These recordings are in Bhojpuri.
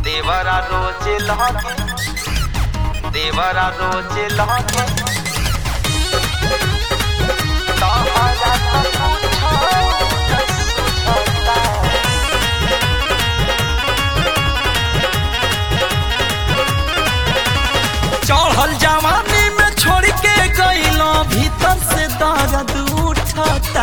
देवरा रोज लहके देवरा रोज लहके तहरा त कुछो न सुझता चढ़ल जवानी में छोड़ के गईलो भीतर से दर्द उठता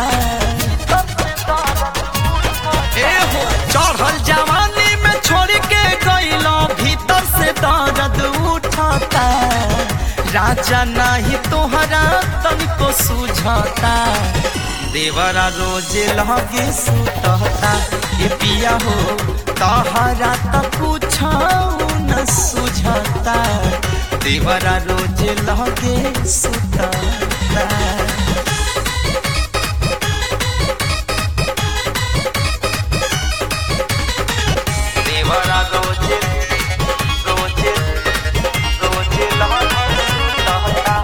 ए हो चढ़ल जवानी में छोड़ के गईलो भीतर से दर्द उठता राजा नहीं तोहरा तनिको सुझता देवरा रोज लगे सुतता ए पिया हो तहरा त कुछ न सुझता देवरा रोज लगे सुतता देवरा रोज रोज रोज लहके सुतता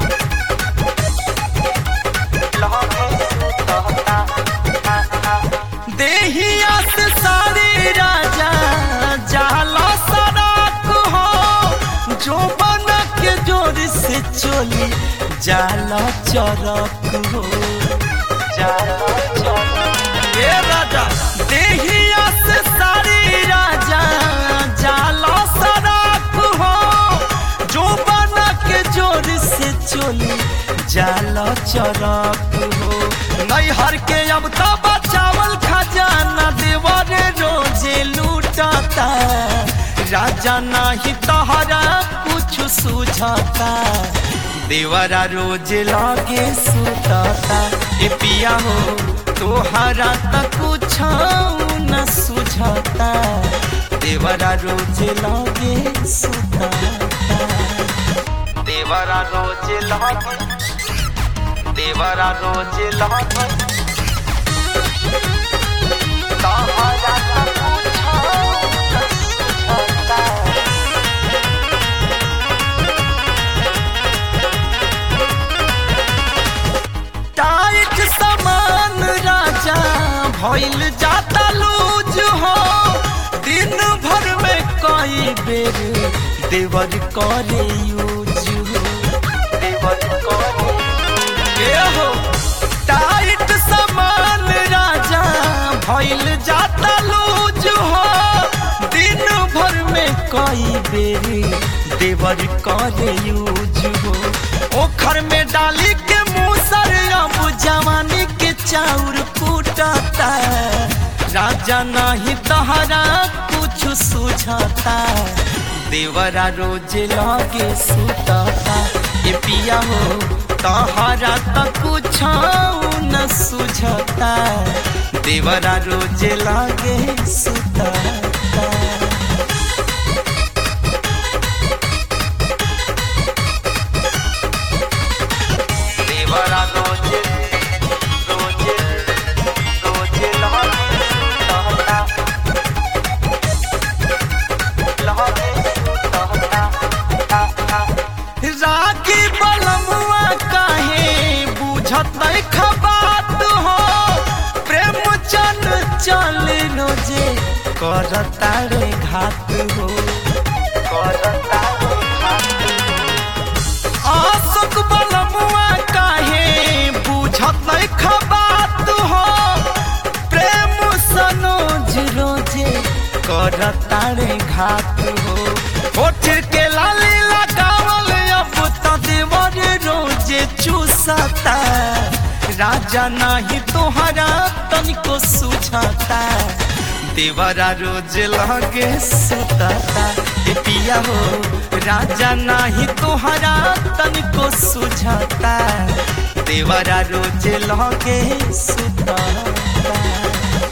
लहके सुतता देहिया से सारी राजा जाला सड़क हो जो बन के जोर से चोली जाला चरक हो जाला चला ए राजा देहिया से सारी राजा जाला सड़क हो जो बन के जोर से चोली जाला चरक हो नैहर के अब तो बचावल खजाना देवर रोजे लूटता राजा नाही तहरा कुछ सुझता देवरा रोज लागे सुतता ए पिया हो तोहरा त कुछ न सुझता देवरा रोज लागे सुतता देवरा रोज लहके देवरा रोज लहके तहरा त कुछो न सुझता टाइट समान राजा भइल जाता लूज हो दिन भर में कई बेर देवर करे यूज हो देवर करे ए हो टाइट समान राजा भइल जाता लूज हो दिन भर में कई बेर देवर करे यूज हो ओखर में डाली के मूसर अब जवानी के चाउर कूटता राजा नहीं तहरा कुछ सुझता देवरा रोज लगे सुतता ए पिया हो तहरा त कुछ न सुझता देवरा रोज लगे सुतता देवरा रोज रोज रोज लहके सुतता लहके सुतता रागी बलमुआ काहे बुझत खबात हो प्रेम चन चल रोजे करता रे घात हो करता आसुक बलमुआ काहे बुझत खबात हो प्रेम सनोज रोजे करता रे घात हो होठ के लाली लगावल अब त देवर रोजे चूसता राजा नाही तोहरा तनिको सुझता देवरा रोज लगे सुतता ए पिया हो राजा नाही तोहरा तनिको सुझता देवरा रोज लगे सुतता